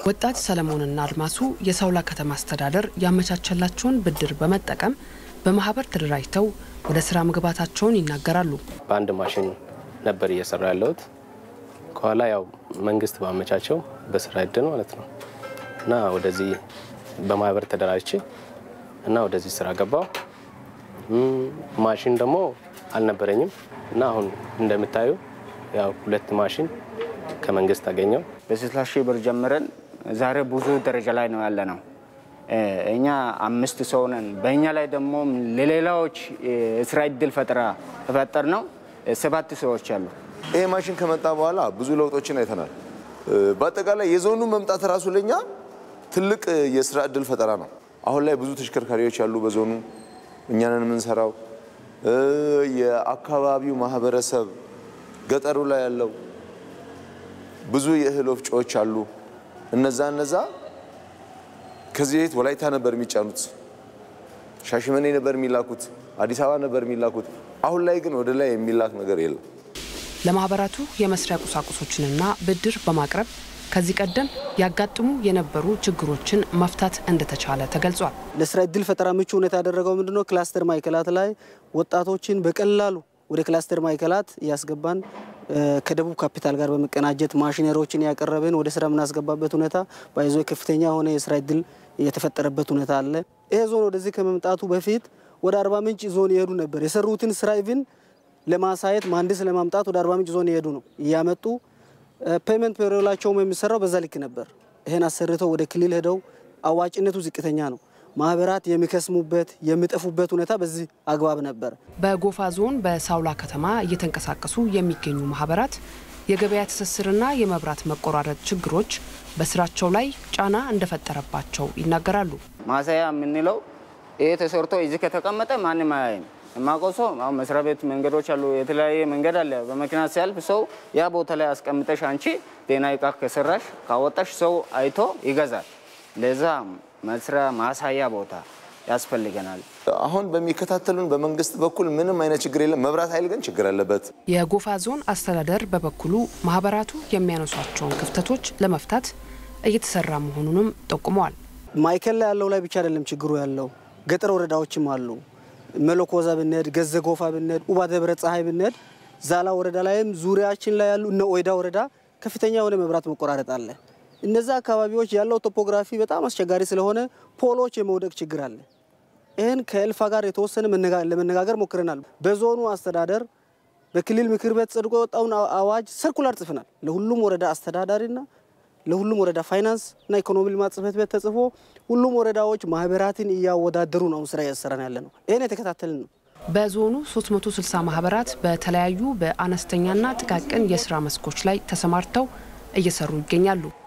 ወጣት ሰለሞንና አድማሱ የሳውላ ከተማ አስተዳደር ያመቻቸላቸውን ብድር በመጠቀም በማህበር ተደራጅተው ወደ ስራ መግባታቸውን ይናገራሉ። በአንድ ማሽን ነበር እየሰራ ያለሁት። ከኋላ ያው መንግስት ባመቻቸው በስራ እድል ማለት ነው እና ወደዚህ በማህበር ተደራጅቼ እና ወደዚህ ስራ ገባው። ማሽን ደግሞ አልነበረኝም እና አሁን እንደምታዩ ያው ሁለት ማሽን ከመንግስት አገኘው። በስልሳ ሺህ ብር ጀምረን ዛሬ ብዙ ደረጃ ላይ ነው ያለ ነው። እኛ አምስት ሰው ነን። በእኛ ላይ ደግሞ ለሌላዎች የስራ እድል ፈጠራ ተፈጠር ነው ሰባት ሰዎች አሉ። ይሄ ማሽን ከመጣ በኋላ ብዙ ለውጦችን አይተናል። በአጠቃላይ የዞኑ መምጣት ራሱ ለኛ ትልቅ የስራ እድል ፈጠራ ነው። አሁን ላይ ብዙ ተሽከርካሪዎች ያሉ በዞኑ እኛንን የምንሰራው የአካባቢው ማህበረሰብ ገጠሩ ላይ ያለው ብዙ የእህል ወፍጮዎች አሉ። እነዛ እነዛ ከዚህ በፊት ወላይታ ነበር የሚጫኑት፣ ሻሽመኔ ነበር የሚላኩት፣ አዲስ አበባ ነበር የሚላኩት። አሁን ላይ ግን ወደ ላይ የሚላክ ነገር የለም። ለማህበራቱ የመስሪያ ቁሳቁሶችንና ብድር በማቅረብ ከዚህ ቀደም ያጋጥሙ የነበሩ ችግሮችን መፍታት እንደተቻለ ተገልጿል። ለስራ እድል ፈጠራ ምቹ ሁኔታ ያደረገው ምንድነው? ክላስተር ማዕከላት ላይ ወጣቶችን በቀላሉ ወደ ክላስተር ማዕከላት እያስገባን ከደቡብ ካፒታል ጋር በመቀናጀት ማሽነሪዎችን ያቀረብን ወደ ስራ የምናስገባበት ሁኔታ ባይዞ ከፍተኛ የሆነ የስራ እድል የተፈጠረበት ሁኔታ አለ። ይሄ ዞን ወደዚህ ከመምጣቱ በፊት ወደ አርባ ምንጭ ዞን ይሄዱ ነበር። የሰሩትን ስራ ኢቭን ለማሳየት መሀንዲስ ለማምጣት ወደ አርባ ምንጭ ዞን ይሄዱ ነው እያመጡ ፔመንት ፔሮላቸውም የሚሰራው በዛ ልክ ነበር። ይህን አሰርተው ወደ ክልል ሄደው አዋጭነቱ ዝቅተኛ ነው። ማህበራት የሚከስሙበት የሚጠፉበት ሁኔታ በዚህ አግባብ ነበር። በጎፋ ዞን በሳውላ ከተማ እየተንቀሳቀሱ የሚገኙ ማህበራት የገበያ ትስስርና የመብራት መቆራረጥ ችግሮች በስራቸው ላይ ጫና እንደፈጠረባቸው ይናገራሉ። ማሳያ የምንለው ይሄ ተሰርቶ እዚህ ከተቀመጠ ማንም አያይም። የማውቀው ሰው አሁን መስሪያ ቤት መንገዶች አሉ፣ የተለያየ መንገድ አለ። በመኪና ሲያልፍ ሰው ያ ቦታ ላይ አስቀምጠሽ አንቺ ጤና እቃ ከሰራሽ ካወጣሽ ሰው አይቶ ይገዛል። ለዛ መስሪያ ማሳያ ቦታ ያስፈልገናል። አሁን በሚከታተሉን በመንግስት በኩል ምንም አይነት ችግር የለም። መብራት ኃይል ግን ችግር አለበት። የጎፋ ዞን አስተዳደር በበኩሉ ማህበራቱ የሚያነሷቸውን ክፍተቶች ለመፍታት እየተሰራ መሆኑንም ጠቁመዋል። ማዕከል ላይ ያለው ላይ ብቻ አይደለም ችግሩ ያለው ገጠር ወረዳዎችም አሉ። መለኮዛ ብንሄድ፣ ገዘ ጎፋ ብንሄድ፣ ኡባ ደብረ ፀሐይ ብንሄድ፣ ዛላ ወረዳ ላይም ዙሪያችን ላይ ያሉ እነ ኦይዳ ወረዳ ከፍተኛ የሆነ መብራት መቆራረጥ አለ። እነዛ አካባቢዎች ያለው ቶፖግራፊ በጣም አስቸጋሪ ስለሆነ ፖሎች የመውደቅ ችግር አለ። ይህን ከእልፋ ጋር የተወሰነ ለመነጋገር ሞክረናል። በዞኑ አስተዳደር በክልል ምክር ቤት ጸድቆ የወጣውን አዋጅ ሰርኩላር ጽፈናል። ለሁሉም ወረዳ አስተዳዳሪና ለሁሉም ወረዳ ፋይናንስ እና ኢኮኖሚ ልማት ጽሕፈት ቤት ተጽፎ ሁሉም ወረዳዎች ማህበራትን እያወዳደሩ ነው ስራ እያሰራን ያለ ነው። ይህን የተከታተልን ነው። በዞኑ 360 ማህበራት በተለያዩ በአነስተኛና ጥቃቅን የስራ መስኮች ላይ ተሰማርተው እየሰሩ ይገኛሉ።